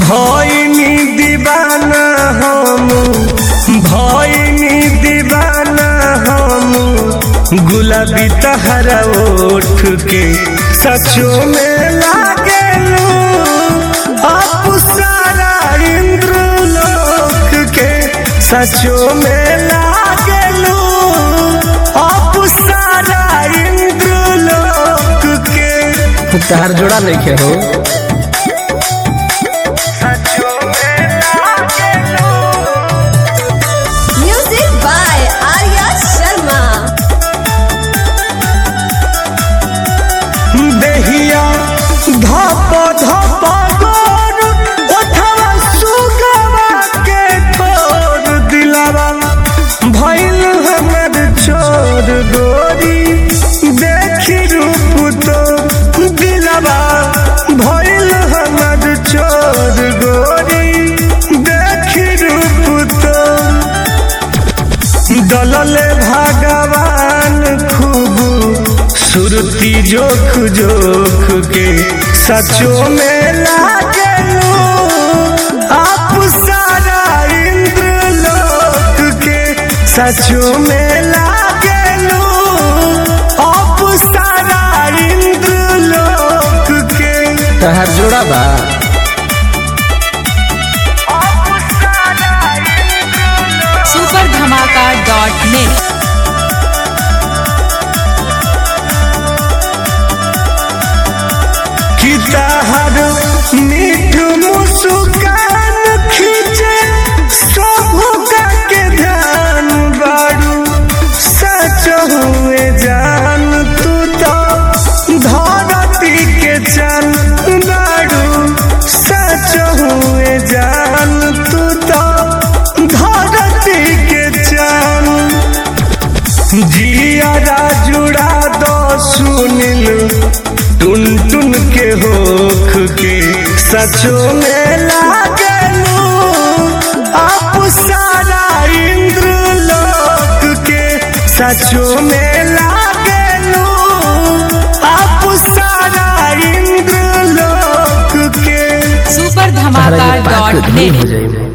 भइनी दीवाना हम भइनी दीवाना हम गुलाबी तहरा ओठ के सचो में लागेलू आप सारा इंद्र लोक के सचो में लागेलू आप सारा इंद्र लोक के तार जोड़ा नहीं हो सचो में लागेलू Music by Arya Sharma. देहिया धप धप गोर ओठवा सुगवा के ठोर दिलावा भइल हमर छोर गोरी देखी रूप तो दिलावा भइल हमर छोर गोरी देखी रूप तो दलले भगवान खूब सुरती जोख जोख के सचो में लागलू आप सारा इंद्र लोक के सचो में लागलू आप सारा इंद्र लोक के तार जोड़ा बा सुपर धमाका डॉट नेट कि तहर मीठ मुस्कान खींचे सब के ध्यान बारू सच हुए जान तू तो धरती के चन बारू सच हुए जान तू तो धरती के चन जिया जुड़ा दो सुनिल टुन टुन के होख के सचो में लागलू आप सारा इंद्र लोक के सचो में लागलू आप सारा इंद्र लोक के सुपर तारा धमाका के पास डॉट धूल नेट हो जाए